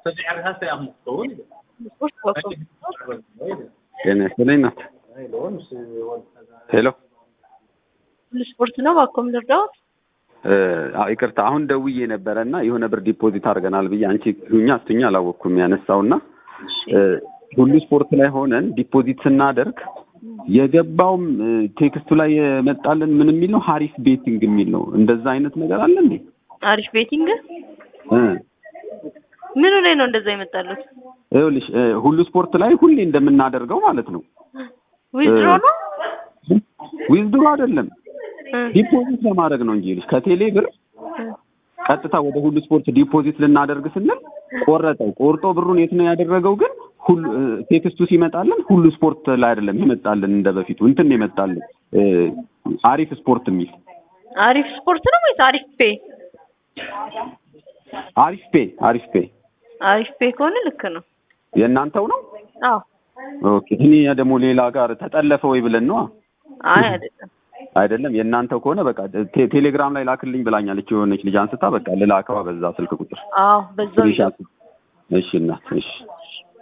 ስፖርት በኩል ጤና ይስጥልኝ እናት። ሄሎ ሁሉ ስፖርት ነው። ባኮም ልርዳዎት? እ፣ አዎ ይቅርታ አሁን ደውዬ ነበረ እና የሆነ ብር ዲፖዚት አድርገናል ብዬ አንቺ ሁኛ ስትኛ አላወቅኩም ያነሳውና እ፣ ሁሉ ስፖርት ላይ ሆነን ዲፖዚት ስናደርግ የገባውም እ፣ ቴክስቱ ላይ የመጣልን ምን የሚል ነው ሀሪፍ ቤቲንግ የሚል ነው። እንደዛ አይነት ነገር አለ እንዴ? አሪፍ ቤቲንግ እ፣ ምኑ ላይ ነው እንደዛ ይመጣሉት? ይኸውልሽ እ፣ ሁሉ ስፖርት ላይ ሁሌ እንደምናደርገው ማለት ነው። ዊዝድሮ ነው ዊዝድሮ አይደለም እ፣ ዲፖዚት ለማድረግ ነው እንጂ ይኸውልሽ ከቴሌ ብር እ፣ ቀጥታ ወደ ሁሉ ስፖርት ዲፖዚት ልናደርግ ስንል ቆረጠው። ቆርጦ ብሩን የት ነው ያደረገው? ግን ሁሉ እ፣ ቴክስቱ ሲመጣልን ሁሉ ስፖርት ላይ አይደለም የመጣልን፣ እንደ በፊቱ እንትን ነው የመጣልን እ፣ አሪፍ ስፖርት የሚል አሪፍ ስፖርት ነው ወይስ አሪፍ ፔ? አሪፍ ፔ አሪፍ ፔ አሪፍ ፔ ከሆነ ልክ ነው። የእናንተው ነው። አዎ ኦኬ እኔ ደግሞ ሌላ ጋር ተጠለፈ ወይ ብለን ነው አይ አይደለም። አይደለም። የእናንተው ከሆነ በቃ ቴ- ቴሌግራም ላይ ላክልኝ ብላኛለች የሆነች ልጅ አንስታ፣ በቃ ልላከዋ በዛ ስልክ ቁጥር አዎ በዛው ስክሪንሻት። እሺ እናት እሺ